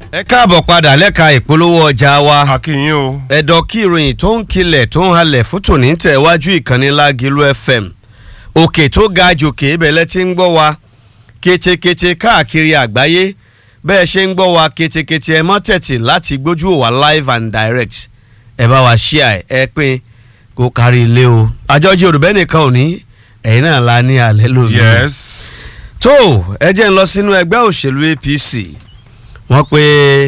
ẹ káàbọ̀ padà lẹ́ka ìpolówó ọjà wa akínyìn o. ẹ̀dọ̀ kí ìròyìn tó ń kilẹ̀ tó ń halẹ̀ fún tòní tẹ̀ wájú ìkànnì Lágìlú FM òkè tó ga jòkè ibẹ̀lẹ̀ tí ń gbọ́ wa ketekete káàkiri àgbáyé bẹ́ẹ̀ ṣe ń gbọ́ wa ketekete ẹ mọ́ tẹ̀tì láti gbójú wa live and direct ẹ bá wa share ẹ pín kó kárí ilé o àjọjì òrùbẹ́ nìkan ò ní ẹ̀yin náà la ní alẹ́ lómi yes. tó ẹ jẹ́ ń lọ sínú ẹgbẹ́ òṣèlú APC wọ́n pe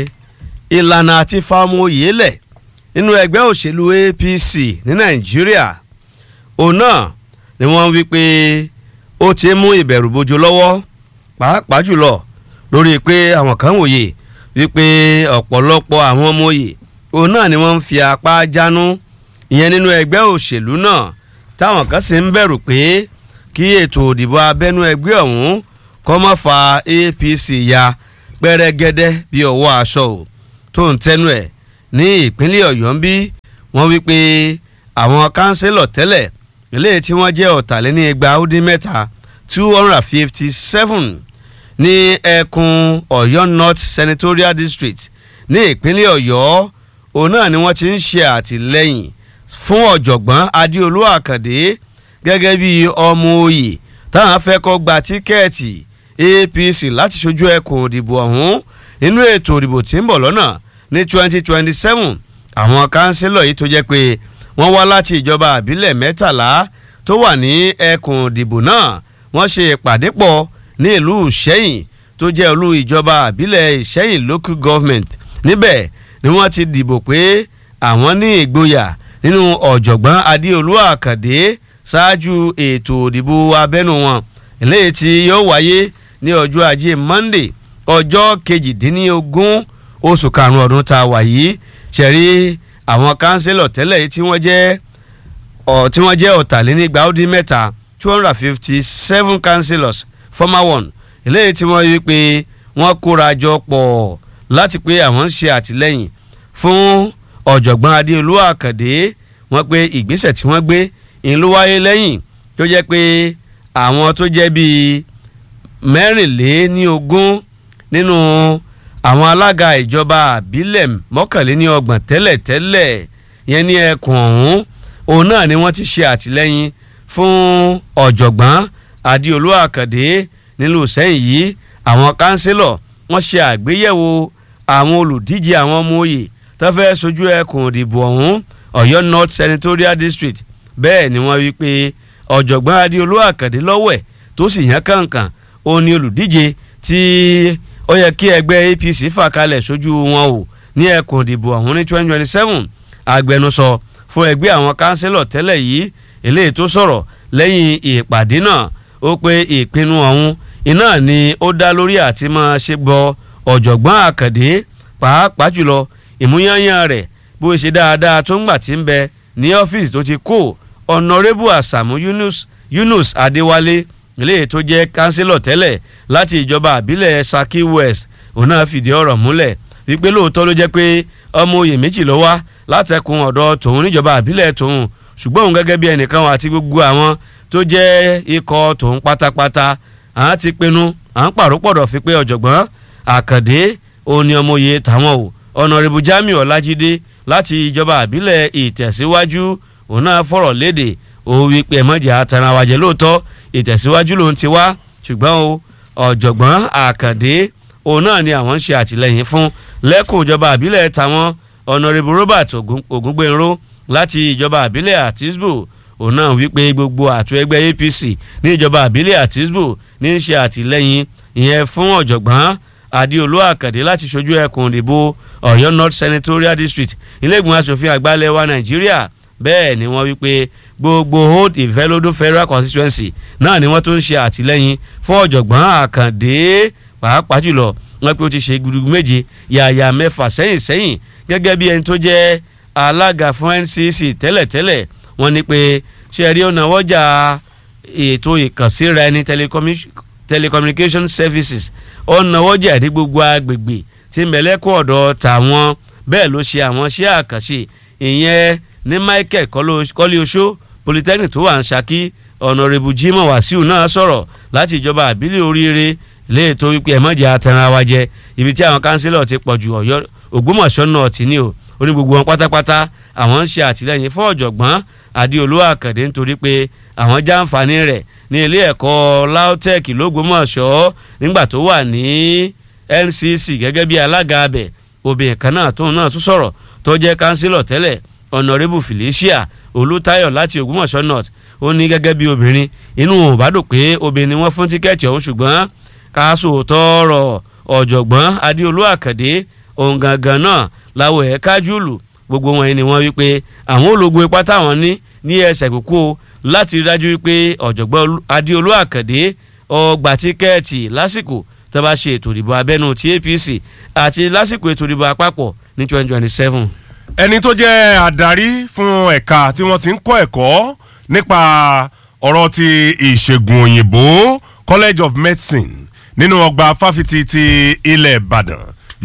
ìlànà àti fáwọn oyè lẹ̀ nínú ẹgbẹ́ òṣèlú APC ní Nàìjíríà òun náà ni wọ́n wí pé ó ti mú ìbẹ̀rù bojo lọ́wọ́ pàápàá jùlọ lórí pé àwọn kan wòye wípé ọ̀pọ̀lọpọ̀ àwọn ọmọ oyè òun náà ni wọ́n ń fi apá jánu ìyẹn nínú ẹgbẹ́ òṣèlú náà táwọn kan sì ń bẹ̀rù pé kí ètò òdìbò abẹ́nú ẹgbẹ́ ọ̀hún kó má fa APC ya pẹ́rẹ́gẹ́dẹ́ bí ọwọ́ aṣọ ò tó ń tẹnu ẹ̀ ní ìpínlẹ̀ Ọ̀yọ́ ń bí wọ́n wí pé àwọn kánsílọ̀ tẹ́lẹ̀ eléyìí tí wọ́n jẹ́ ọ̀tàlénígba ó dín mẹ́ta two hundred and fifty seven ní ẹkùn Ọ̀yọ́ North Senatorial District ní ìpínlẹ̀ Ọ̀yọ́ òun náà ni wọ́n ti ń ṣe àtìlẹ́yìn fún ọ̀jọ̀gbọ́n Adéolú Àkàndé gẹ́gẹ́ bí ọmọ oyè táwọn fẹ́ kó gba tíkẹ́ẹ̀tì APC láti ṣojú ẹkùn òdìbò ọ̀hún nínú ètò òdìbò tí ń bọ̀ lọ́nà ní twenty twenty seven àwọn kánsílọ̀ yìí tó jẹ́ pé wọ́n wá láti ìjọba àbílẹ̀ mẹ́tàlá tó wà ní ẹkùn òdìbò náà wọ́n ṣe ìpàdé pọ̀ ní ìlú ìṣẹ́yìn tó jẹ́ olú ìjọba àbílẹ̀ ìṣẹ́yìn local government níbẹ̀ ni wọ́n ti dìbò pé àwọn ní ìgboyà nínú ọ̀jọ̀gbọ́n adéolú àkàndé ṣáájú ètò òdìbò abẹ́nú wọn eléyìí tí yóò wáyé ní ọjọ́ ajé monday ọjọ́ kejìdínlógún oṣù karùn-ún ọdún tá a wà yìí ṣẹ̀rí àwọn kánsílọ̀ tẹ́lẹ̀ yìí tí wọ́n jẹ́ ọ̀ tí wọ́n jẹ́ ọ̀tàlénígba ó dín mẹ́ta two hundred and fifty seven councillors former one eléyìí tí wọ́n yí pé wọ́n kóra jọ pọ̀ láti pé àwọn ń ṣe àtìlẹ́yìn fún ọ̀jọ̀gbọ́n adéolú àkàndé wọ́n pé ìgbésẹ̀ tí wọ́n gbé ìlú wáyé lẹ́yìn tó jẹ́ pé àwọn tó jẹ́ bíi mẹ́rìnléníogún nínú àwọn alága ìjọba àbílẹ̀ mọ́kànléníọgbọ̀n tẹ́lẹ̀tẹ́lẹ̀ yẹn ní ẹkùn ọ̀hún òun náà ni wọ́n ti ṣe àtìlẹ́yìn fún ọ̀jọ̀gbọ́n adéolú àkàndé nílùú sẹ́yìn yìí àwọn kánsílọ̀ wọ́n ṣe àgbéyẹ̀wò àwọn olùdíje àwọn ọmọ òye tó fẹ́ sojú ẹkùn òdìbò ọ̀hún ọ̀yọ́ north senatorial district bẹ́ẹ̀ ni wọ́n wí pé ọ̀jọ̀gbọ́n adéolú àkàndé lọ́wọ́ ẹ̀ tó sì yàn kàǹkàn òun ni olùdíje tí ó yẹ kí ẹgbẹ́ apc fà kalẹ̀ sójú wọn o ní ẹkùn òdìbò ọ̀hún ní twenty twenty seven agbẹnusọ fún ẹgbẹ́ àwọn kánsílọ̀ tẹ́lẹ̀ yìí eléyìí tó sọ̀rọ̀ lẹ́yìn ìpàdé náà ó pé ìpinnu ọ̀hún iná ni ó dá lórí àti máa ṣe gbọ́ ọ̀jọ̀gbọ́n àkàndé pàápàá jùlọ ìmúyányán rẹ̀ bó ṣe dáadáa tó ń gbà tí ń bẹ ní ọ́fíìsì tó ti kó ọ̀nàrẹ́bù àsàmú yunus yunus adéwálé eléyìí tó jẹ́ kánsílọ̀ tẹ́lẹ̀ láti ìjọba àbílẹ̀ saki west òun náà fìdí ọ̀rọ̀ múlẹ̀ wípé lóòótọ́ ló jẹ́ pé ọmọ oyè méjì ló wá látẹkùn ọ̀dọ̀ tòun níjọba àbílẹ̀ tòun ṣùgbọ́n òun gẹ́gẹ́ bí ẹnìkan àti gbogbo àwọn tó jẹ́ ikọ̀ tòun pátápátá àwọn ti pinnu à ń pàrópọ̀dọ̀ fi pé ọ̀jọ̀gbọ́n àkàndé òun ni ọmọ oyè tàwọn o ọ̀nàrẹ́bù jamiu ọlájídé láti ìjọba àbílẹ̀ ìtẹ̀síwájú òun náà fọ̀rọ̀ léde òun wí pé ẹ̀mọ́jà àtàràwájẹ́ lóòótọ́ ìtẹ̀síwájú lòun ti wá ṣùgbọ́n o ọ̀jọ̀gbọ́n àkàndé òun náà ni àwọn ń ṣe àtìlẹ́yìn fún lẹ́kùn ìjọba àbílẹ̀ tàwọn ọ̀nàrẹ́bù robert ògúngbẹ̀nró láti ìjọba àbílẹ̀ àtisbo òun náà wípé gbogbo àtò ẹgbẹ́ apc ní ìjọba àbílẹ̀ àtisbo ní í ṣe àtìlẹ́yìn ìyẹn fún ọ̀jọ̀gbọ́n adéolú àkàndé láti ṣojú ẹkùn ìdìbò ọ̀yọ́ north senatorial district ilé-ìgbìmọ̀ asòfin àgbà ilẹ̀ wa nàìjíríà bẹ́ẹ̀ ni wọ́n wípé gbogbo old ìfẹ́lódún federal constituency náà ni wọ́n tó ń ṣe àtìlẹ́yìn fún ọ̀jọ̀gbọ́n àkàndé pàápàá jùlọ wọ́n pé ó ti ṣe gudugu méje yàyà mẹ́fà sẹ́yìn sẹ́yìn gẹ́gẹ́ bí ẹni tó jẹ́ alága fún ncc tẹ́lẹ̀tẹ́lẹ̀ wọ́n ní pé ṣe rí ọ̀nà wọ́jà ètò ìkànsíra ẹni telecommunication services ọ̀nà wọ́jà ní gbogbo agbègbè tí mẹ̀lẹ́kọ̀ ọ̀dọ̀ tàwọn bẹ́ẹ̀ ló ṣe àwọn iṣẹ́ àkànṣe ìyẹn ní michael kọ́lé oṣó polytechnic tó wà ń ṣakí ọ̀nàrẹ́bù jimoh wasiu náà sọ̀rọ̀ láti ìjọba àbílẹ̀ oríire léè tó wípé ẹ̀mọ́jà atanra wa jẹ ibi tí àwọn kánsílọ̀ ti pọ̀ ju ọ̀yọ́ ògbómọ̀ṣọ́ náà ti ní o ó ní gbogbo wọn pátápátá àwọn ń ṣe àtìlẹ́yìn fún ọ̀jọ̀gbọ́n adéolú àkàndé nítorí pé àwọn jàǹfààní rẹ̀ ní ilé ẹ̀kọ́ lautech lógbómọ̀ṣọ́ nígbà tó wà ní ncc gẹ́gẹ́ bí alága abẹ obìnrin kan náà tóun náà tún sọ̀rọ̀ tó jẹ́ kánsílọ̀ tẹ́lẹ̀ honourable felicia olùtayọ̀ láti ògbómọ̀ṣọ́ north ó ní gẹ́gẹ́ bí obìnrin inú ò bá dùn pé obìnrin wọn fún tíkẹ́ẹ̀tì ọ̀hún ṣùgbọ́n káṣó tọrọ ọ̀jọ̀gbọ́n adéolú àkàndé ohun gangan náà láwọ̀ ẹ̀ kájúlù gbogbo wọn ni wọ́n wí pé àwọn ológun ipá táwọn ní ní ẹsẹ̀ kúkú láti rí dájú wípé ọ̀jọ̀gbọ́n adéolú àkàndé ọgbà tíkẹ́ẹ̀tì lásìkò tó bá ṣe ètò ìdìbò abẹ́nú ti apc àti lásìkò ètò ìdìbò àpapọ̀ ní twenty twenty seven. ẹni tó jẹ́ adarí fún ẹ̀ka tí wọ́n ti ń kọ́ ẹ̀kọ́ nípa ọ̀rọ̀ ti ìṣègùn òyìnbó college of medicine nínú ọgbà fáfitì ti ilẹ̀ ìbàdàn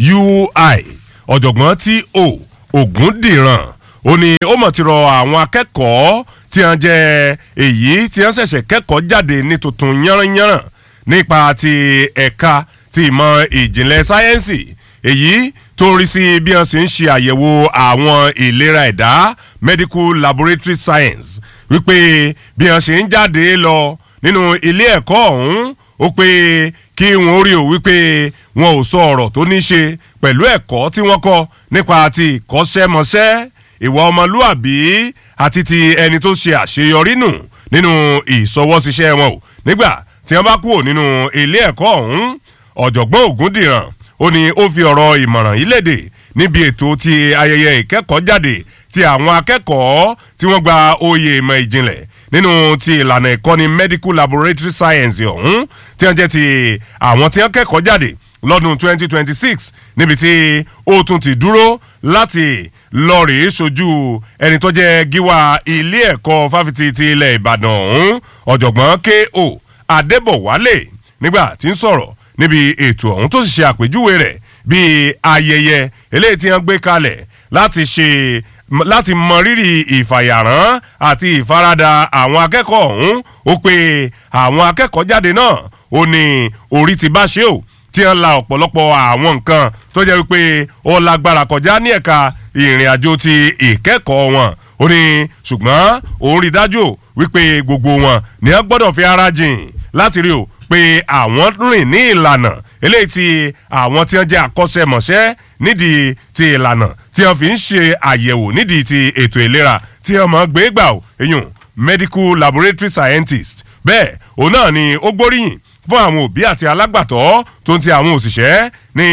ui ọ̀jọ̀gbọ́n tí o ògúndìrán ó ní ó mọ̀ ti rọ àwọn akẹ́kọ̀ọ́ tí wọ́n jẹ́ èyí tí wọ́n ṣẹ̀ṣẹ̀ kẹ́kọ̀ọ́ jáde ní tuntun yánranyánran nípa ti ẹ̀ka ti ìmọ̀ ìjìnlẹ̀ sáyẹ́ǹsì èyí tó ń rí sí bí wọ́n sì ń ṣe àyẹ̀wò àwọn ìlera ẹ̀dá medical laboratory science wípé bí wọ́n ṣe ń jáde lọ nínú ilé ẹ̀kọ́ ọ̀hún ó pé kí wọ́n rí o wípé wọn ò sọ ọ̀rọ̀ tó ní ṣe pẹ̀lú ẹ̀kọ́ tí wọ́n kọ́ nípa ti ìkọ́ṣẹ́mọṣẹ́ ìwà ọmọlúàbí àti ti ẹni tó ṣe àṣeyọrí nù nínú ìsọwọ́síṣẹ́ wọn o nígbà tí wọ́n bá kúrò nínú ilé ẹ̀kọ́ ọ̀hún ọ̀jọ̀gbọ́n ògúndìrán ó ní ó fi ọ̀rọ̀ ìmọ̀ràn yìí léde níbi ètò ti ayẹyẹ ìkẹ́kọ̀ọ́ jáde ti àwọn akẹ́kọ̀ọ́ tí wọ́n gba oyè ìmọ̀ ìjìnlẹ̀ nínú ti ìlànà ìkọ́ni medical laboratory science ọ̀hún tí wọ́n jẹ́ ti àwọn tí wọ́n kẹ́kọ̀ọ́ jáde lọ́dún 2026 níbi tí ó tún ti dúró láti lọ rèé sojú ẹni tó jẹ́ gíwá ilé ẹ̀kọ́ fáfitì ti ilẹ̀ ìbàdàn ọ̀hún ọ̀jọ̀gbọ́n ko adébọ̀wálé nígbà tí ń sọ̀rọ̀ níbi ètò ọ̀hún tó sì ṣe àpèjúwe rẹ̀ bíi ayẹyẹ eléyìí tí wọ́n gbé kalẹ̀ láti ṣe láti mọ rírì ìfàyàrán àti ìfaradà àwọn akẹ́kọ̀ọ́ ọ̀hún ó pe àwọn akẹ́kọ̀ọ́ jáde náà ó ní orí ti bá ṣe o tí wọ́n la ọ̀pọ̀lọpọ̀ àwọn nǹkan tó jẹ́ wípé ó lágbára kọjá ní ẹ̀ka ìrìn àjò ti ìkẹ́kọ̀ọ́ wọn ó ní ṣùgbọ́n òun rí dájú wípé gbogbo wọn ni wọ́n gbọ́dọ̀ fi ara jìn láti rí o pé àwọn rìn ní ìlànà eléyìí tí àwọn tí wọ́n jẹ́ akọ́ṣẹ́mọṣẹ́ nídìí ti ìlànà tí wọ́n fi ń ṣe àyẹ̀wò nídìí ti ètò ìlera tí wọ́n mọ̀ gbé gbà ó eyín medical laboratory scientist bẹ́ẹ̀ òun náà ni ó gbóríyìn fún àwọn òbí àti alágbàtọ́ tó ń ti àwọn òṣìṣẹ́ ní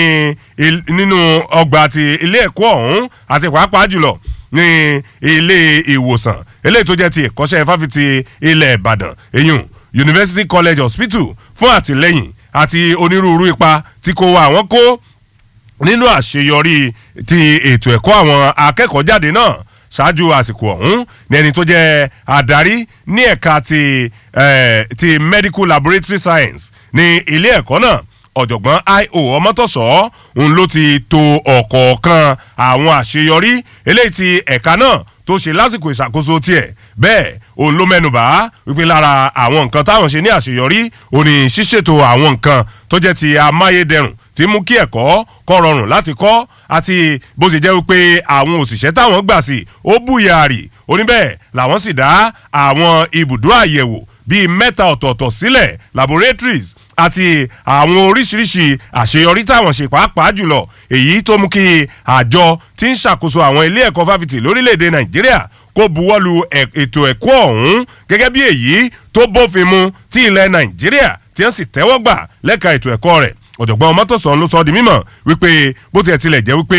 nínú ọgbà ti ilé ẹ̀kọ́ ọ̀hún àti pàápàá jùlọ ní ilé ìwòsàn eléyìí tó jẹ́ ti ẹ̀kọ́ṣẹ́ fáfitì ilẹ̀ ìbàdàn eyín university college hospital fún àtìlẹ́yìn àti onírúurú ipa tí kò wá àwọn kó nínú àṣeyọrí ti ètò ẹ̀kọ́ àwọn akẹ́kọ̀ọ́ jáde náà ṣáájú àsìkò ọ̀hún ní ẹni tó jẹ́ adarí ní ẹ̀ka ti, eh, ti medical laboratory science ní ilé ẹ̀kọ́ náà ọ̀jọ̀gbọ́n io ọmọtọ̀sọ́ òun ló ti to ọ̀kọ̀ọ̀kan àwọn àṣeyọrí eléyìí ti ẹ̀ka náà tó ṣe lásìkò ìṣàkóso tiẹ̀ bẹ́ẹ̀ òun ló mẹ́nubà wípé lára àwọn nǹkan táwọn ṣe ní àṣeyọrí òun ní ṣíṣètò àwọn nǹkan tó jẹ́ ti amáyédẹrùn tí mú kí ẹ̀kọ́ kọ́ rọrùn láti kọ́ àti bó ṣe jẹ́ wípé àwọn òṣìṣẹ́ táwọn gbà sí ó búyàrì oníbẹ̀ làwọn sì dá àwọn ibùdó àyẹ̀wò bíi mẹ́ta ọ̀tọ̀ọ̀tọ̀ sílẹ̀ laboratories àti àwọn oríṣiríṣi àṣeyọrí táwọn ṣe pàápàá jùlọ èyí tó mú kí àjọ tí ń ṣàkóso àwọn ilé ẹ̀kọ́ fáfitì lórílẹ̀‐èdè nàìjíríà kó buwọ́lu ètò ẹ̀kọ́ ọ̀hún gẹ́gẹ́ bí èyí tó bófin mu tí ilẹ̀ nàìjíríà tí wọ́n sì tẹ́wọ́ gbà lẹ́ka ètò ẹ̀kọ́ rẹ̀ ọ̀jọ̀gbọ́n ọmọtọ̀sán ló sọ ọ́ di mímọ̀ wípé bó tiẹ̀ tilẹ̀ jẹ́ wípé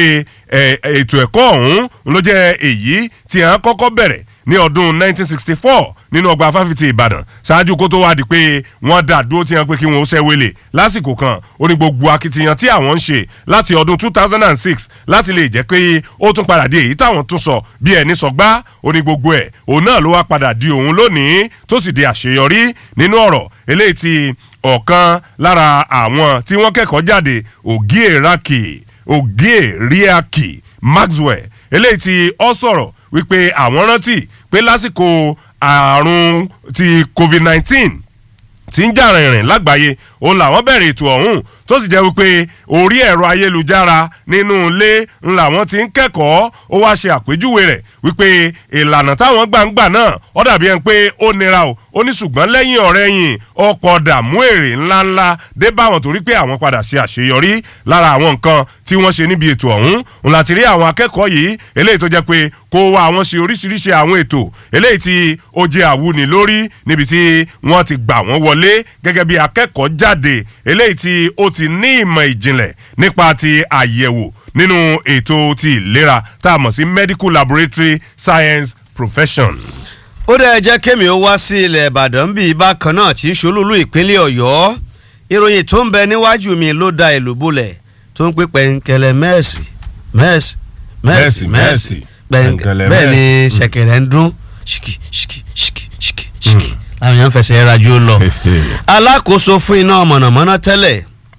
ètò ẹ̀kọ́ ọ̀hún ló jẹ́ èyí tí à ń kọ́kọ́ bẹ̀rẹ̀ ní ọdún 1964 nínú ọgbà fáfitì ìbàdàn ṣáájú kó tó wá di pé wọ́n dá dúró tí wọ́n pé kí wọ́n ṣẹ́ wele lásìkò kan ó ní gbogbo akitiyan tí àwọn ń ṣe láti ọdún 2006 láti lè jẹ́ pé ó tún padà di èyí táwọn tún sọ bí ẹni sọ gbá ó ní gbogbo ẹ̀ òun náà ló wá padà di òun lónìí tó sì di àṣeyọrí nínú ọ̀rọ̀ eléyìí tí ọ̀kan lára àwọn tí wọ́n kẹ́kọ̀ọ́ jáde ògíè raki ògíè ríàkì maxwell eléyìí tí ọ sọ̀rọ̀ wípé àwọn rántí pé lásìkò àrùn ti covid-19 tí ń jà rìnrìn lágbàáyé òun làwọn bẹ̀rẹ̀ ètò ọ̀hún tó sì jẹ́ wípé orí ẹ̀rọ ayélujára nínú ilé ń làwọn ti ń kẹ́kọ̀ọ́ ó wá ṣe àpèjúwe rẹ̀ wípé ìlànà táwọn gbàǹgbà náà ó dàbí ẹni pé ó nira o ó ní ṣùgbọ́n lẹ́yìn ọ̀rẹ́ yìn ọkọ̀ dààmú èrè ńláńlá dé báwọn torí pé àwọn padà ṣe àṣeyọrí lára àwọn nǹkan tí wọ́n ṣe níbi ètò ọ̀hún òun láti rí àwọn akẹ́kọ̀ọ́ yìí eléyìí tó jẹ́ pé kó wá àwọn ṣe oríṣiríṣi àwọn ètò eléyìí tí ó jẹ́ àwùní lórí níbi tí wọ́n ti gbà wọ́n wọlé gẹ́gẹ́ bí akẹ́kọ̀ọ́ jáde eléyìí tí ó ti ní ìmọ̀ ìjìnlẹ̀ nípa ti àyẹ̀wò nínú ètò ti ìlera tá a mọ̀ sí medical laboratory science profession. ó dẹ́ jẹ́ kémi ó wá sí ilẹ̀ ìbàdàn bíi bákan náà tí í ṣolúlú ìpínlẹ̀ ọ̀yọ́ ìròyìn tó ń bẹ níwájú mi ló da ìlú bolẹ̀ tó ń pè pẹ̀ǹkẹ̀lẹ̀ mẹ́ẹ̀sì mẹ́ẹ̀sì mẹ́ẹ̀sì mẹ́ẹ̀sì pẹ̀ǹkẹ̀lẹ̀ bẹ́ẹ̀ ni mẹ́ẹ̀sì. ṣẹ̀kẹ̀rẹ̀ ń dún ṣìkì ṣìkì ṣìkì ṣìkì ṣìkì làwọn èèyàn fẹsẹ̀ rajú lọ. alákòóso fún iná mọ̀nàmọ́ná tẹ́lẹ̀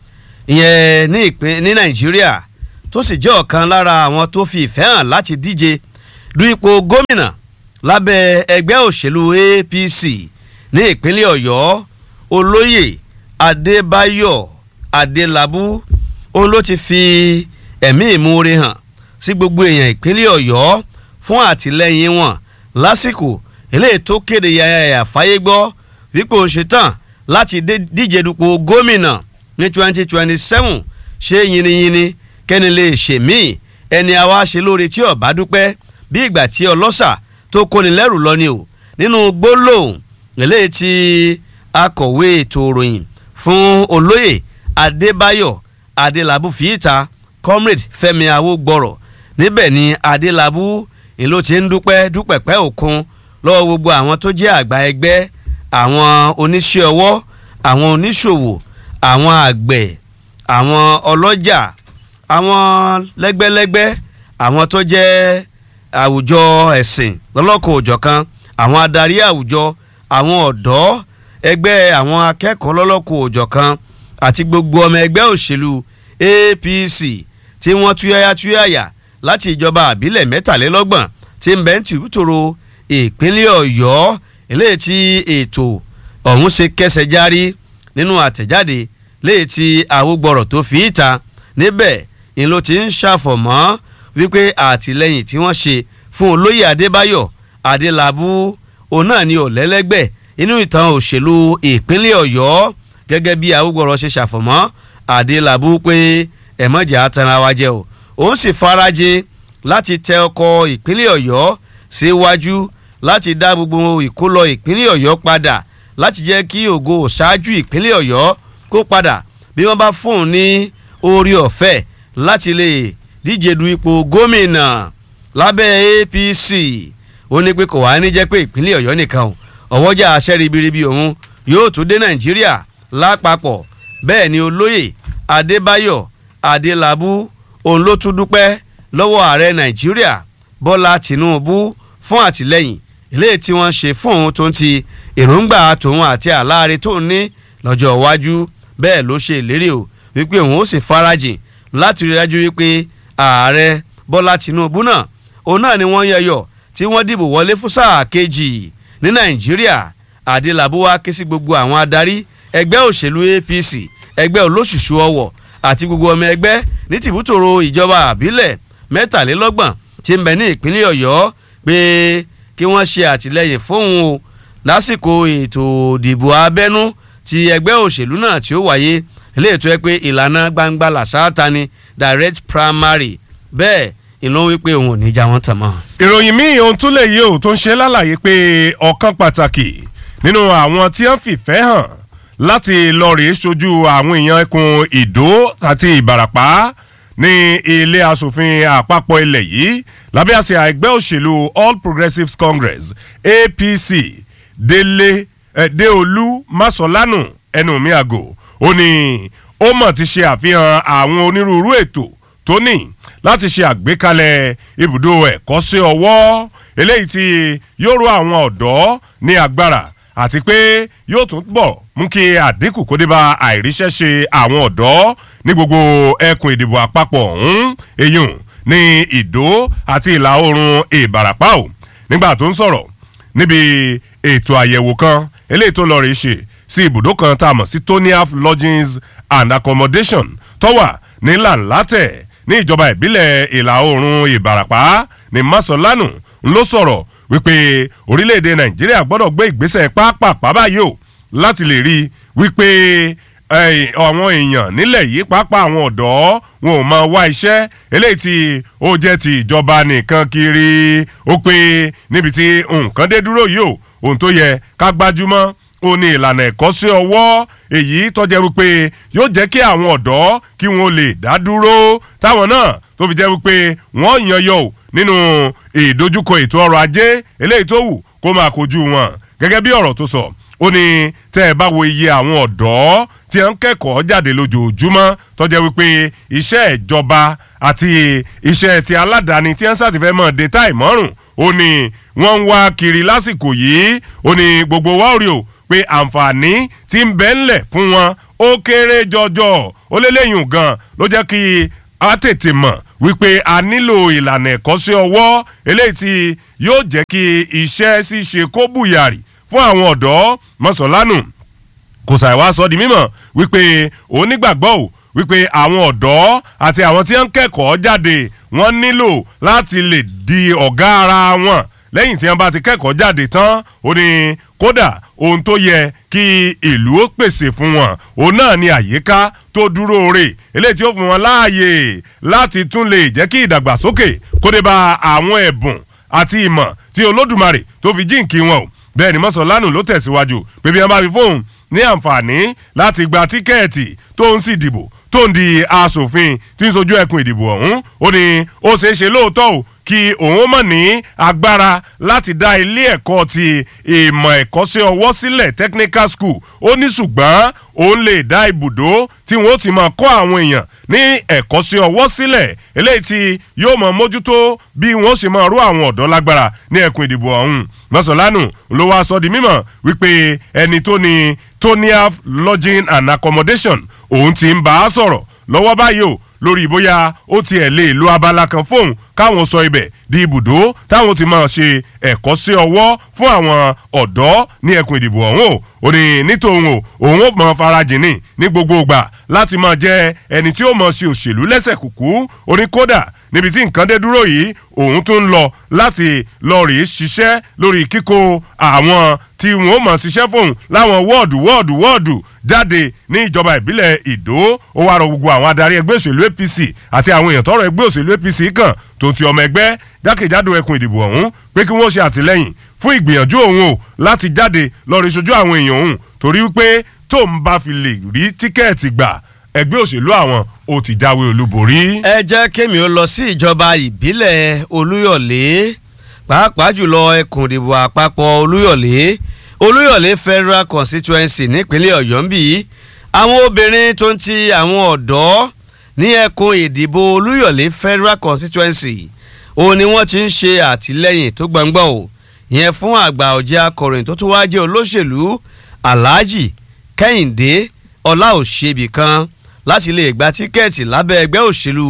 ìyẹn ní ìpín ní nàìjíríà tó sì jẹ́ ọ̀kan lára àwọn tó fi ìfẹ́ hàn láti díje du ipò gómìnà lábẹ́ ẹgbẹ́ òṣèlú apc ní ìpínlẹ̀ ọ̀yọ́ olóyè adébáyọ̀ adélábù òun ló ti fi ẹ̀mí ìmoore hàn sí gbogbo èèyàn ìpínlẹ̀ ọ̀yọ́ fún àtìlẹ́yìn wọn lásìkò eléyìí tó kéde yàyà fáyé gbọ́ wípé ó ṣetán láti dé- díje dupò gómìnà ní twenty twenty seven ṣé yiniyini kẹ́ni lè ṣe míì ẹni àwa ṣe lóore tí ọba dúpẹ́ bí ìgbà tí ọlọ́ṣà tó kóni lẹ́rù lọ ni o nínú gbólóhùn eléyìí tí akọ̀wé ètò ìròyìn fún olóyè adébáyọ̀ adélábù fìyíta comrade fẹ́mi awógbọ̀rọ̀ níbẹ̀ ni adélábù ni ló ti ń dúpẹ́ dúpẹ́pẹ́ òkun lọ́wọ́ gbogbo àwọn tó jẹ́ àgbà ẹgbẹ́ àwọn oníṣẹ́ ọwọ́ àwọn oníṣòwò àwọn àgbẹ̀ àwọn ọlọ́jà àwọn lẹ́gbẹ́lẹ́gbẹ́ àwọn tó jẹ́ àwùjọ ẹ̀sìn lọ́lọ́kọ̀ òjọ̀kan àwọn adarí àwùjọ àwọn ọ̀dọ́ ẹgbẹ́ àwọn akẹ́kọ̀ọ́ lọ́lọ́kọ̀ òjọ̀kan àti gbogbo ọmọ ẹgbẹ́ òṣèlú APC tí wọ́n túyáyá túyáyà láti ìjọba àbílẹ̀ mẹ́tàlélọ́gbọ̀n tí ń bẹ́ ń tìrútòrò ìpínlẹ̀ ọ̀yọ́ eléyìí tí ètò ọ̀hún ṣe kẹsẹ̀ járí nínú àtẹ̀jáde léyìí tí àwògbọ̀rọ̀ tó fi ìta níbẹ̀ ni ló ti ń ṣàfọ̀mọ́ wípé àtìlẹ́yìn tí wọ́n ṣe fún olóyè adébáyọ̀ adélábù òun náà ni ọ̀lẹ́lẹ́gbẹ́ inú ìtàn òṣèlú ìpínlẹ̀ ọ̀yọ́ gẹ́gẹ́ bí àwògbọ̀rọ̀ ṣe ṣàfọ̀mọ́ adélábù pé ẹ̀mọ́jà tanra wa jẹ́ o òun sì farajin láti tẹ ọkọ̀ ìpínlẹ̀ ọ̀yọ́ síwájú láti dá gbogbo ìkólọ ìpínlẹ̀ ọ̀yọ́ padà láti jẹ́ kí ògo ṣáájú ìpínlẹ̀ ọ̀yọ́ kó padà bí wọ́n bá fún un ní orí ọ̀fẹ́ láti lè díje du ipò gómìnà lábẹ́ APC ó ní pé kò wá ní jẹ́ pé ìpínlẹ̀ ọ̀yọ́ nìkan o ọ̀wọ́jà aṣẹ́ ribiribi òun yóò tún dé nàìjíríà lápapọ̀ bẹ́ẹ̀ ni olóyè adébáyọ̀ adélábù òun ló tún dúpẹ́ lọ́wọ́ ààrẹ nàìjíríà bọ́lá tìǹbù fún àtìlẹ́yìn eléyìí tí wọ́n ṣe fún òun tó ń ti èròǹgbà tòun àti àláre tó ń ní lọ́jọ́ iwájú bẹ́ẹ̀ ló ṣe ìlérí o wípé òun ó sì farajìn láti rí dájú wípé ààrẹ bọ́lá tìǹbù náà òun náà ni wọ́n yẹyọ tí wọ́n dìbò wọlé fún sáà kejì ní nàìjíríà adélábù wá ké sí gbogbo àwọn adarí ẹgbẹ́ òṣèlú apc ẹgbẹ́ olóṣùṣù ọwọ̀ àti gbogbo ọmọ ẹgbẹ́ ní tìbútòrò ìjọba àbílẹ̀ mẹ́tàlélọ́gbọ̀n tí ń bẹ ní ìpínlẹ̀ ọ̀yọ́ pé kí wọ́n ṣe àtìlẹ́yìn fóun o lásìkò ètò ìdìbò abẹ́nú ti ẹgbẹ́ òṣèlú náà tí ó wáyé eléyìí tó yẹ pé ìlànà gbangba làṣáàtà ni direct primary bẹ́ẹ̀ ìlú wípé òun ò ní já wọn tàn mọ́. ìròyìn míì ohun tún lè yé o tó ń ṣe lálàyé pé ọ̀kan pàtàkì nínú àwọn tí wọ́n fìfẹ́ hàn láti lọ rèé ṣojú àwọn èèyàn ẹkùn ìdó àti ìbàràpá ní ilé asòfin àpapọ̀ ilẹ̀ yìí lábẹ́ àsíá ẹgbẹ́ òṣèlú all progressives congress apc délé eh, déolú máṣọ́lánù ẹnu mi àgò ó ní ó mọ̀ ti ṣe àfihàn àwọn onírúurú ètò tó ní láti ṣe àgbékalẹ̀ ibùdó ẹ̀kọ́ṣẹ́ ọwọ́ eléyìí tí yóò ró àwọn ọ̀dọ́ ní agbára àti pé yóò tún bọ̀ mú kí àdínkù kó dé bá àìríṣẹ́ṣe àwọn ọ̀dọ́ ní gbogbo ẹkùn ìdìbò àpapọ̀ ọ̀hún eyín ní ìdó àti ìlà oòrùn ìbàràpá o nígbà tó ń sọ̀rọ̀ níbi ètò àyẹ̀wò kan eléyìí tó lọ rí ṣe sí ibùdó kan tá a mọ̀ sí toniaf lodgings and accommodation tó wà ní làǹlátẹ̀ ní ìjọba ìbílẹ̀ ìlà oòrùn ìbàràpá ní masolanu ló sọ̀rọ̀ wípé orílẹ̀-èdè nàìjíríà gbọ́dọ̀ gbé ìgbésẹ̀ pápápá báyìí o láti lè rí i wípé àwọn èèyàn nílẹ̀ yìí pàápàá àwọn ọ̀dọ́ wọn ò máa wá iṣẹ́ eléyìí tí ó jẹ́ ti ìjọba nìkan kiri ó pé níbi tí nǹkan dé dúró yìí o ohun tó yẹ ká gbájúmọ́ ó ní ìlànà ẹ̀kọ́ sí ọwọ́ èyí tọ́jẹ́ wípé yóò jẹ́ kí àwọn ọ̀dọ́ kí wọ́n lè dá dúró táwọn náà tó fi jẹ́ wípé wọ́n yan yọ ò nínú ìdojúkọ ètò ọrọ̀ ajé eléyìí tó wù kó máa kojú wọn gẹ́gẹ́ bí ọ̀rọ̀ tó sọ ó ní tẹ́ ẹ bá wo iye àwọn ọ̀dọ́ tí wọ́n ń kẹ́kọ̀ọ́ jáde lójoojúmọ́ tọ́jẹ́ wípé iṣẹ́ ìjọba àti iṣẹ́ ti aládàáni tí wọ́n sàtìfẹ́ mọ̀ dé táì mọ́rùn ó ní wọ́n ń wá kiri lásìkò yìí ó ní gbogbo wa ò rí o pé àǹfààní tí ń bẹ ńlẹ̀ fún wọn ó kéré jọjọ ó lélẹ́yìn gan ló jẹ́ kí a tètè mọ̀ wípé a nílò ìlànà ẹ̀kọ́ sí ọwọ́ eléyìí tí yóò jẹ́ kí iṣẹ́ ṣíṣe kó bùyàrì fún àwọn ọ̀dọ́ mọ́sọ̀lánù kò ṣàìwá sọ di mímọ̀ wípé onígbàgbọ́ ò wípé àwọn ọ̀dọ́ àti àwọn tí wọ́n ń kẹ́kọ̀ọ́ jáde wọ́n nílò láti lè di ọ̀gá ara wọn lẹ́yìn tí wọ́n bá ti kẹ́kọ̀ọ́ jáde tán ó ní kódà ohun tó yẹ kí ìlú ó pèsè fún wọn òun náà ni àyíká tó dúró rè eléyìí tí ó fún wọn láàyè láti tún lè jẹ́ kí ìdàgbàsókè kó dé bá àwọn ẹ̀bùn àti ìmọ̀ tí olódùmarè tó fi jíǹkí wọn o bẹ́ẹ̀ ni mọ́sánlánù ló tẹ̀síwájú pé bí wọ́n bá fi fóun ní àǹfààní láti gba tíkẹ́ẹ̀tì tó ń sì dìbò tó ń di asòfin tí ń sojú ẹkùn ìdìbò ọ̀hún ó ní ó ṣeé ṣe lóòótọ́ o kí òun mọ̀ ní agbára láti dá ilé ẹ̀kọ́ ti ìmọ̀ ẹ̀kọ́ sí ọwọ́ sílẹ̀ technical school ó ní ṣùgbọ́n òun lè dá ibùdó tí wọ́n ti máa kọ́ àwọn èèyàn ní ẹ̀kọ́ sí ọwọ́ sílẹ̀ eléyìí tí yóò mọ̀ mójútó bí wọ́n ṣe máa rú àwọn ọ̀dọ́ lágbára ní ẹkùn ìdìbò ọ̀hún mọ́sálánù ló wá sọ di mímọ̀ wípé ẹni tó ní toniaf lodging and accommodation òun ti ń bá a sọ̀rọ̀ lọ́wọ́ báyìí o lórí bóyá ó tiẹ̀ lè lo abala kan fóun káwọn sọ ibẹ̀ di ibùdó táwọn ti máa ṣe ẹ̀kọ́ sí ọwọ́ fún àwọn ọ̀dọ́ ní ẹkùn ìdìbò ọ̀hún o ò ní nítòun o òun ó mọ farajìn ní ní gbogbo ìgbà láti máa jẹ ẹni tí ó mọ̀ sí òṣèlú lẹ́sẹ̀ kùkú orí kódà níbi tí nǹkan dé dúró yìí òun tún ń lọ láti lọ rèé ṣiṣẹ́ lórí kíkó àwọn tí wọn ó mọ̀ ṣiṣẹ́ fóun láwọn wọ́ọ̀dù wọ́ọ̀dù wọ́ọ̀dù jáde ní ìjọba ìbílẹ̀ ìdó ó wá rọ gbogbo àwọn adarí ẹgbẹ́ òṣèlú apc àti àwọn èèyàn tọrọ ẹgbẹ́ òṣèlú apc kàn tó ti ọmọ ẹgbẹ́ jákèjádò ẹkùn ìdìbò ọ̀hún pé kí wọ́n ṣe àtìlẹ́yìn fún ìgbìyànjú òun o láti jáde lọ rí ṣojú àwọn èèyàn òun torí wípé tó ń bá fi lè rí tíkẹ́ẹ̀tì gbà ẹgbẹ́ òṣèlú àwọn ó ti jáwé olúborí. ẹ jẹ́ kémi ó lọ sí ìjọba ìbílẹ̀ olúyọ̀lé pàápàá jùlọ ẹkùn ìdìbò àpapọ̀ olúyọ̀lé olúyọ̀lé federal constituency nípínlẹ̀ ọ̀yọ́ ń bì í àwọn obìnrin tó ń ti àwọn ọ̀dọ́ ní ẹkùn ìdìbò olúyọ̀lé federal constituency òun ni wọ́n ti ń ṣe àtìlẹ́yìn tó gbangba o ìyẹn fún àgbà ọ̀jẹ̀ akọ̀ròyìn tó tún wáá jẹ́ olóṣèlú alhaji kẹ́hìndé ọláòṣèbí kan láti lè gba tíkẹ́ẹ̀tì lábẹ́ ẹgbẹ́ òṣèlú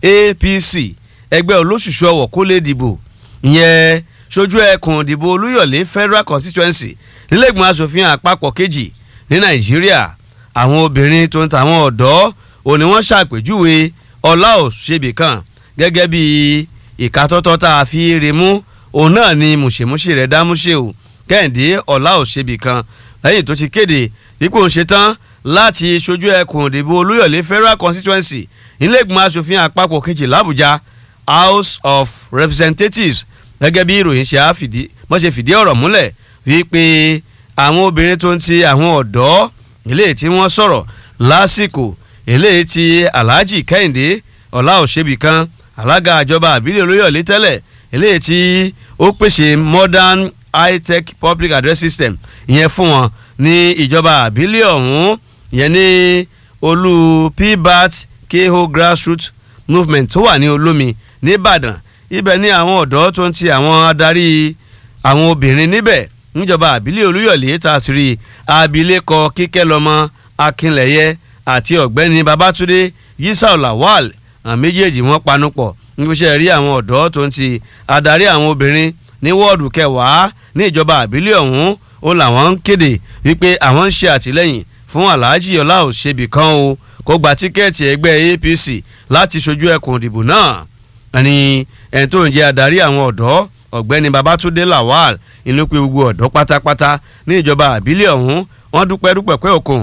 apc ẹgbẹ́ olóṣùṣù ọ̀wọ̀ kó lè dìbò ìyẹn sojú ẹkùn ìdìbò olúyọ̀lé federal constituency nílẹ̀gbọ̀n asòfin àpapọ̀ kejì ní nàìjíríà àwọn obìnrin tó ń ta àwọn ọ̀dọ́ òní wọ́n ṣàpèjúwe ọláòṣèbí kan gẹ́gẹ́ bí ìkatọ́tọ́ tá a fi rí mú òun náà ni mùṣemúṣe rẹ̀ dámúṣe o kẹ́hìndé ọláòṣèbí kan lẹ́yìn tó ti kéde ipò ń ṣetán láti ṣojú ẹkùn ìdìbò olúyọ̀lé federal constituency nílẹ̀gbọ̀n asòfin àpapọ̀ kejì làbújá house of representatives gẹ́gẹ́ bí ìròyìn ṣe àfìdí wọ́n ṣe fìdí ọ̀rọ̀ múlẹ̀ wípé àwọn obìnrin tó ń ti àwọn ọ̀dọ́ eléyìí tí wọ́n sọ̀rọ̀ lásìkò eléyìí tí alhaji kẹ́hìndé ọláòṣèbí kan alága àjọba àbílẹ̀ olóyọ̀lé tẹ́lẹ̀ eléyìí tí ó pèsè modern high-tech public address system ìyẹn fún wọn ní ìjọba àbílẹ̀ ọ̀hún ìyẹn ní olú pbat keho grassroots movement tó wà ní olómi nìbàdàn ibẹ̀ ní àwọn ọ̀dọ́ tó ń ti àwọn adarí àwọn obìnrin níbẹ̀ níjọba àbílẹ̀ olúyọ̀lé tá a ti rí abilékọ kíkẹ́lọ́mọ akínlẹ̀yẹ àti ọ̀gbẹ́ni babatunde yisau lawal àwọn méjèèjì wọ́n panupọ̀ níbiṣẹ́ rí àwọn ọ̀dọ́ tó ń ti adarí àwọn obìnrin ní wọ́ọ̀dù kẹwàá ní ìjọba àbílẹ̀ ọ̀hún ó làwọn ń kéde wípé àwọn ń ṣe àtìlẹ́yìn fún alhaji ọlá òṣèbí kan o kó gba tíkẹ́ẹ̀tì ẹgbẹ́ apc láti ṣojú ẹkùn ìdìbò náà ẹni ẹni tó ń jẹ́ adarí àwọn ọ̀dọ́ ọ̀gbẹ́ni babatunde lawal inú pé gbogbo ọ̀dọ́ pátápátá ní ìjọba àbílẹ̀ ọ̀hún wọ́n dúpẹ́ dúpẹ́ pẹ́ òkun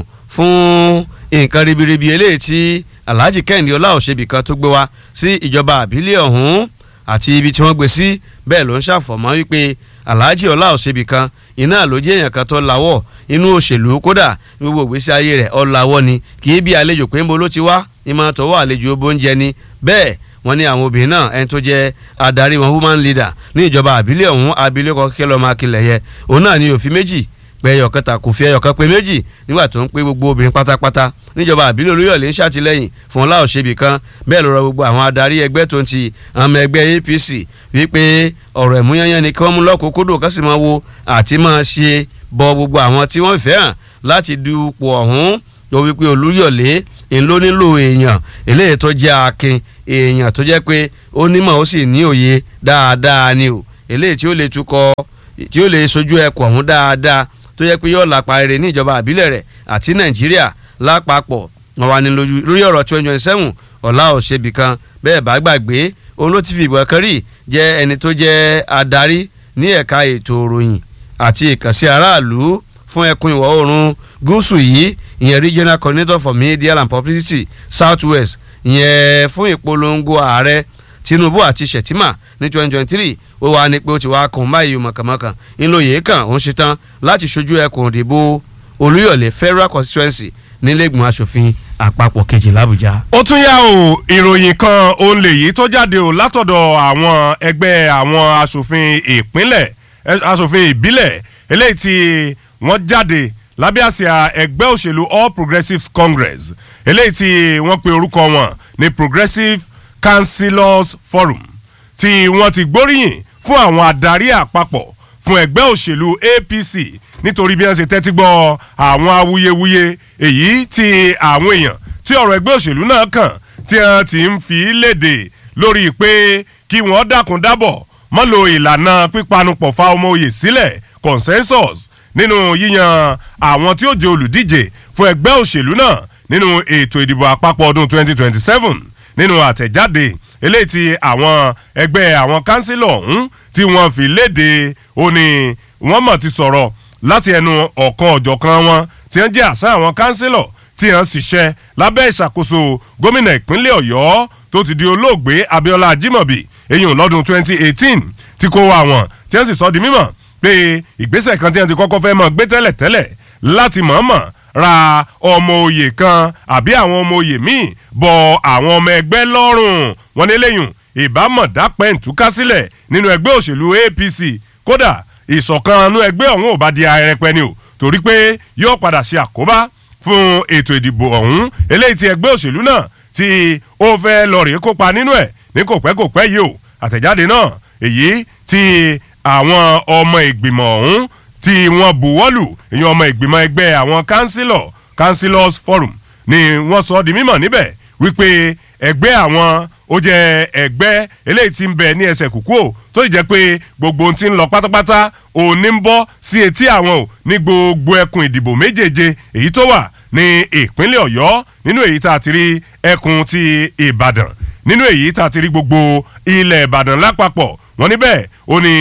fún nǹkan ribiribi eléyìí tí alhaji kẹ́hìndé ọlá òṣèbí kan tó gbé wá sí ìjọba àbílẹ̀ ọ̀hún àti ibi tí wọ́n gbé sí bẹ́ẹ̀ ló ń ṣàfọ̀mọ́ wípé alhaji ọlá òṣèbí kan iná ló jẹ́ èèyàn kan tó lawọ́ inú òṣèlú kódà gbogbo ìgbésí ayé rẹ̀ ọ̀làwọ́ ni kì í bí àlejò pé ń bo ló ti wá ìmọ̀ tọwọ́ àlejò bóúnjẹ ni bẹ́ẹ̀ wọ́n ní àwọn obìnrin náà ẹni tó jẹ́ adarí wọn woman leader ní ìjọba àbílẹ̀ ọ̀hún abilékọ kíkẹ́ lọ́mọ akilẹ̀ yẹ òun náà ní òfin méjì pé ẹyọ kẹta kò fi ẹyọ kan pé méjì nígbà tó ń pé gbogbo obìnrin pátápátá níjọba àbílẹ̀ olóyọ̀lé ń ṣàtìlẹ́yìn fún ọlá òṣèbí kan bẹ́ẹ̀ ló rọ gbogbo àwọn adarí ẹgbẹ́ tó ń ti àmọ́ ẹgbẹ́ APC wípé ọ̀rọ̀ ìmúyányán ni kí wọ́n mú lọ́kùnkúndùn kó sì máa wo àti máa ṣe bọ gbogbo àwọn tí wọ́n fẹ́ hàn láti dupò ọ̀hún ó wípé olúyọ̀lé ń ló nílò èèyàn eléyìí tó jẹ́ akin èèyàn tó jẹ́ pé ó nímọ̀ ó sì ní òye dáadáa ni o eléyìí tí ó lè tukọ̀ tí ó lè sojú ẹkùn ọ̀hún dáadáa tó jẹ́ pé yóò lápá rere ní ìjọba àbílẹ̀ rẹ̀ àti nàìjíríà lápapọ̀ wọn wà ní lórí ọ̀rọ̀ twenty twenty seven ọ̀la òṣèbí kan bẹ́ẹ̀ bá gbàgbé òun ló ti fi ìbọn kan rí jẹ́ ẹni tó jẹ́ adarí ní ẹ̀ka ètò òròyìn àti ìkànsí aráàlú fún ẹkùn ìwọ̀ oòrùn gúúsù yìí ìyẹn regional coordinator for media and publicity south west ìyẹn fún ìpolongo ààrẹ tinubu àti shettima ní twenty twenty three ó wà ní pé ó ti wá kàn báyìí mọ̀kànmọ́kàn ńlọyè kan òun ṣetán láti ṣojú ẹkùn òdìbò olúyọ̀lé federal constituency nílẹ̀gbọ̀n asòfin àpapọ̀ kejì làbújá. ó tún yá o ìròyìn kan òun lèyí tó jáde o látọ̀dọ̀ àwọn ẹgbẹ́ àwọn asòfin ìpínlẹ̀ asòfin ìbílẹ̀ eléyìí tí wọ́n jáde lábẹ́ àsíá ẹgbẹ́ òṣèlú all progressives congress eléyìí tí wọ́n pe orúkọ wọn ní progressive councillors forum tí wọ́n ti gbóríyìn fún àwọn adarí àpapọ̀ fún ẹgbẹ́ òṣèlú apc nítorí bí wọ́n ṣe tẹ́tí gbọ́ àwọn awuyewuye èyí tí àwọn èèyàn tí ọ̀rọ̀ ẹgbẹ́ òṣèlú náà kàn tí wọ́n ti ń fi léde lórí pé kí wọ́n dákun dábọ̀ mọ́ lo ìlànà pípanupọ̀ fa ọmọ oyè sílẹ̀ consensus nínú yíyan àwọn tí ó jẹ́ olùdíje fún ẹgbẹ́ òṣèlú náà nínú ètò ìdìbò àpapọ̀ ọdún 2027 nínú àtẹ̀jáde eléyìí tí àwọn ẹgbẹ́ àwọn kánsílọ̀ ọ̀hún tí wọ́n fi léde ó ní wọ́n mọ̀ ti sọ̀rọ̀ láti ẹnu ọ̀kan ọ̀jọ̀kan wọn tí wọ́n jẹ́ àṣà àwọn kánsílọ̀ tí wọ́n sì ṣẹ́ lábẹ́ ìṣàkóso gómìnà ìpínlẹ̀ ọ̀yọ́ tó ti di olóògbé abiola ajimobi eyín lọ́dún 2018 tí kò wá wọn tí wọ́n sì sọ di mímọ̀ pé ìgbésẹ̀ kan tí wọ́n ti kọ́kọ́ fẹ́ mọ̀ gbé tẹ́lẹ̀ tẹ́lẹ̀ láti mọ̀ọ́mọ̀ ra ọmọ oyè kan àbí àwọn ọmọ oyè míì bọ àwọn ọmọ ẹgbẹ́ lọ́rùn wọn ní lẹ́yìn ìbámọ̀dá pẹ̀ǹtúká sílẹ̀ nínú ẹgbẹ́ òṣèlú apc kódà ìṣọ̀kan inú ẹgbẹ́ ọ̀hún ò bá di arẹpẹ ni o torí pé yóò padà ṣe àkóbá fún ètò ìdìbò ọ̀hún eléyìí ti ẹgbẹ́ òṣèlú náà tí ó fẹ́ lọ rèé kópa nínú ẹ̀ ní kò pẹ́ kò pẹ́ yìí o àtẹ̀jáde náà èyí tí àwọn ọmọ ìgbìmọ̀ ọ̀hún tí wọ́n buwọ́lù ìyẹn ọmọ ìgbìmọ̀ ẹgbẹ́ àwọn councillor councillors forum ni wọ́n sọ di mímọ̀ níbẹ̀ wípé ẹgbẹ́ àwọn ó jẹ́ ẹgbẹ́ eléyìí tí ń bẹ ní ẹsẹ̀ kúkú o tó sì jẹ́ pé gbogbo ohun tí ń lọ pátápátá òní ń bọ́ sí etí àwọn o ní gbogbo ẹkùn ìdìbò méjèèje èyí tó wà ní ìpínlẹ̀ ọ̀yọ́ nínú èyí tá a ti rí ẹkùn ti ìbàdàn nínú èyí tá a ti rí gbogbo ilẹ̀ ìbàdàn lápapọ̀ wọ́n níbẹ̀ ó ní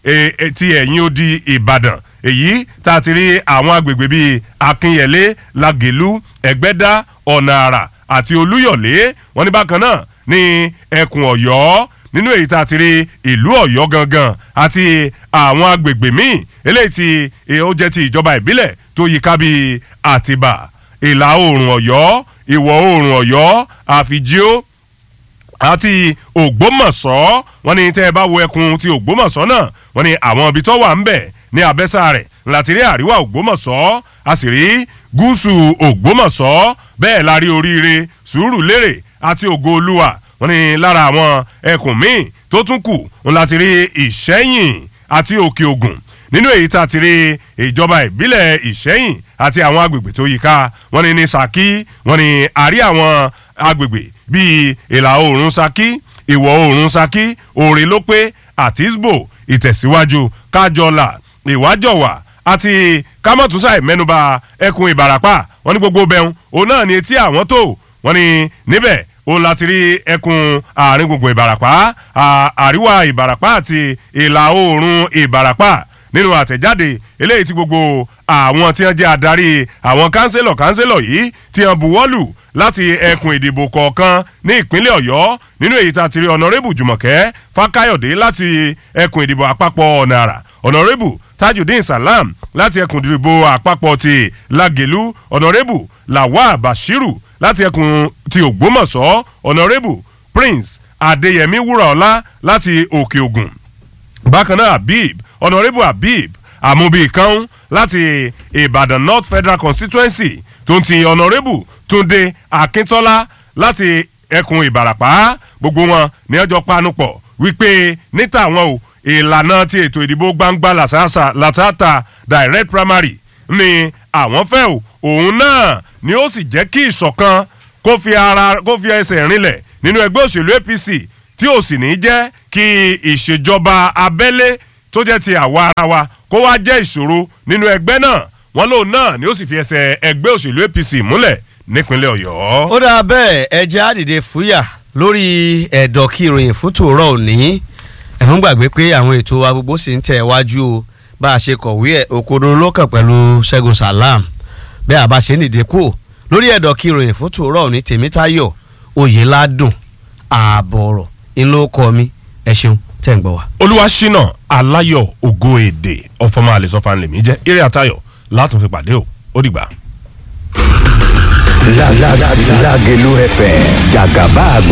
ti ẹ̀yìn odi ìbàdàn èyí tá a ti rí àwọn agbègbè bíi akínyẹlé lagelu ẹgbẹ́dá ọ̀nà àrà àti olúyọ̀lé wọ́n ní bákan náà ní ẹkùn ọ̀yọ́ nínú èyí tá a ti rí ìlú ọ̀yọ́ gangan àti àwọn agbègbè míì eléyìí tí ó jẹ́ ti ìjọba ìbílẹ̀ tó yíká bíi àtìbà ìlà oòrùn ọ̀yọ́ ìwọ̀ oòrùn ọ̀yọ́ àfìjíó àti ògbómọ̀ṣọ́ wọ́n ní tẹ́ ẹ bá wo ẹkùn ti ògbómọ̀ṣọ́ náà wọ́n ní àwọn ibi tó wà ń bẹ̀ ní abẹ́sà rẹ̀ láti rí àríwá ògbómọ̀ṣọ́ a sì rí gúúsù ògbómọ̀ṣọ́ bẹ́ẹ̀ la rí oríire sùúrù lérè àti ògo olúwa wọ́n ní lára àwọn ẹkùn míì tó tún kù ń láti rí ìṣẹ́yìn àti òkè ògùn nínú èyí tá a ti rí ìjọba ìbílẹ̀ ìṣẹ́yìn àti àwọn agbègbè tó yíká wọ́n ní ní saki wọ́n ní àrí àwọn agbègbè bíi ìlà oòrùn saki ìwọ̀ oòrùn saki òrè ló pé àtisbo ìtẹ̀síwájú kájọlà ìwájọwà àti kámọ́túnṣàì mẹ́nuba ẹkùn ìbàràpá wọ́n ní gbogbo bẹ́hùn òun náà ní etí àwọn tó wọ́n ní níbẹ̀ òun láti rí ẹkùn àárín gbùngbùn ìbàràpá àríwá ìbàràpá àti ìlà oòrùn ìbàràpá nínú àtẹ̀jáde eléyìí tí gbogbo àwọn tí wọ́n jẹ́ adarí àwọn kánsílọ̀ kánsílọ̀ yìí tí wọ́n buwọ́lù láti ẹkùn ìdìbò kọ̀ọ̀kan ní ìpínlẹ̀ ọ̀yọ́ nínú èyí tá a ti rí ọ̀nàrẹ́bù jùmọ̀kẹ́ fákáyọ̀dé láti ẹkùn ìdìbò àpapọ̀ ọ̀nà àrà ọ̀nàrẹ́bù tajudeen salam láti ẹkùn ìdìbò àpapọ̀ ti lagelu ọ̀nàrẹ́bù lawal bashiru láti ẹkùn ti ògbómọ̀ṣọ́ ọ̀nàrẹ́bù prince adéyẹmí wúràọlá láti òkè ògùn bákan náà habib ọ̀nàrẹ́bù habib àmúbíkan láti ìbàdàn north federal constituency tó ń ti ọ̀nàrẹ́bù túnde akíntọ́lá láti ẹkùn ìbàràpá gbogbo wọn ní ọjọ́ panupọ̀ wípé níta àwọn o ìlànà ti ètò ìdìbò gbangba làtàtà direct primary ni àwọn fẹ́ o òun náà ni ó sì jẹ́ kí ìṣọ̀kan kó fi ara kó fi ẹsẹ̀ rinlẹ̀ nínú ẹgbẹ́ òṣèlú apc tí ò sì ní jẹ́ kí ìṣèjọba abẹ́lé tó jẹ́ ti àwa ara wa kó wá jẹ́ ìṣòro nínú ẹgbẹ́ náà wọ́n lóun náà ni ó sì fi ẹsẹ̀ ẹgbẹ́ òṣèlú apc múlẹ̀ nípínlẹ̀ ọ̀yọ́. ó dáa bẹ́ẹ̀ ẹ jẹ́ àdìde fúyà lórí ẹ̀dọ̀ kí ìròyìn fún tòórọ́ òní ẹ̀mú gbàgbé pé àwọn ètò wa gbogbo sì ń tẹ̀ wájú o bá a ṣe kọ̀wé ẹ̀ òkodoro lókàn pẹ̀lú ṣẹ́gun salam bẹ́ẹ̀ àbá ṣe nìdí kú lórí ẹ̀dọ̀ kí ìròyìn fún tòórọ́ òní tèmítayọ̀ oyèládùn ààbọ̀rọ̀ ńlọ kọ́ mi ẹ ṣeun tẹ̀ ń gbọ́ wa. olúwaṣínà aláyọ̀ ògo èdè ọ̀fọ̀mọ́ àlẹ́sọ̀fà ńlẹ̀mí jẹ́ eré àtayọ̀ látún fi pàdé o ó dìgbà. Lágẹ̀lú FM jàgàbá gbogbo